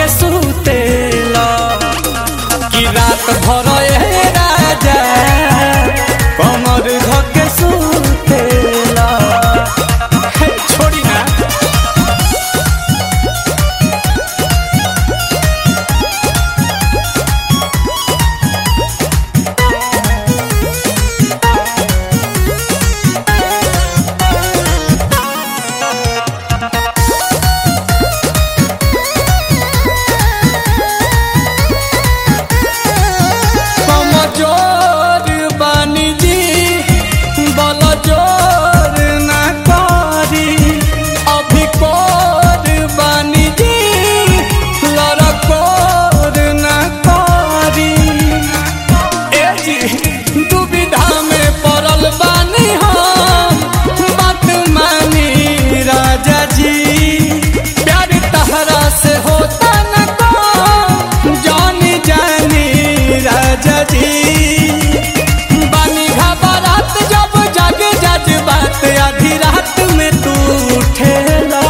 सुतेला कि रात भर ए राजा कमर धके सुतेला हे, छोड़ी ना कमजोर बानी जी बल जोर ना करी अभी कोर बानी जी लड़कोर ना करी ए जी दुविधा में पड़ल बानी हम बात मानी राजा जी प्यार तहरा से होता न को जानी जानी राजा जी बानी घबरात जब जागे जज बात आधी रात में तू उठेला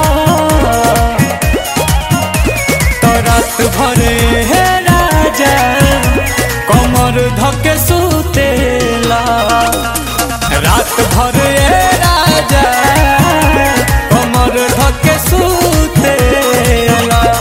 तो रात भरे हे राजा कमर धके सुतेला रात भरे हे राजा कमर धके सुतेला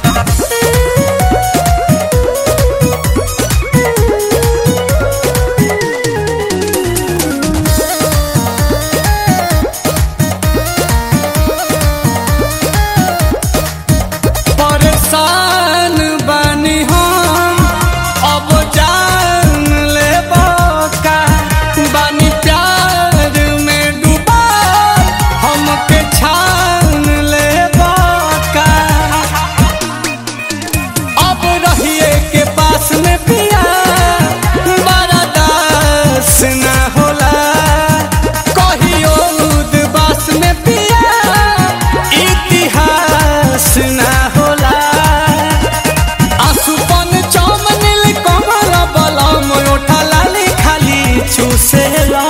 परेशान बानी हम अब जान ले का बानी प्यार में डूबा हमके छान ले का अब रहिए के पास में पिया बड़ा दास ना होला कहियो उदबास में पिया इतिहास ना होला आसुपन चमनिल कमल बलम ओठा लाली खाली चूसेला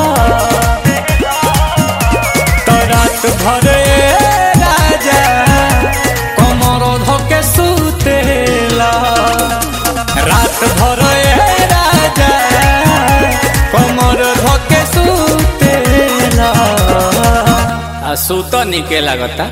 तो रात भरे राजा कमर धके सुतेला रात भरे राजा कमर धके सुतेला आ सुत निके लागता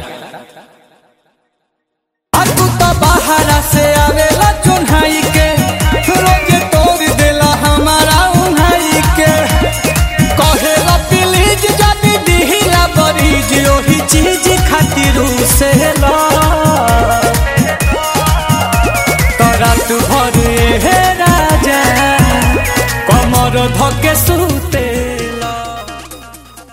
आ तू तो बाहरा से आवेला चुन्हाई के रोज तोड़ देला हमारा उन्हाई के कहेला प्लीज जदी दिहिला बरीज ओही चीज खातिर से ला तो रात भर हे राजा कमर धके सुते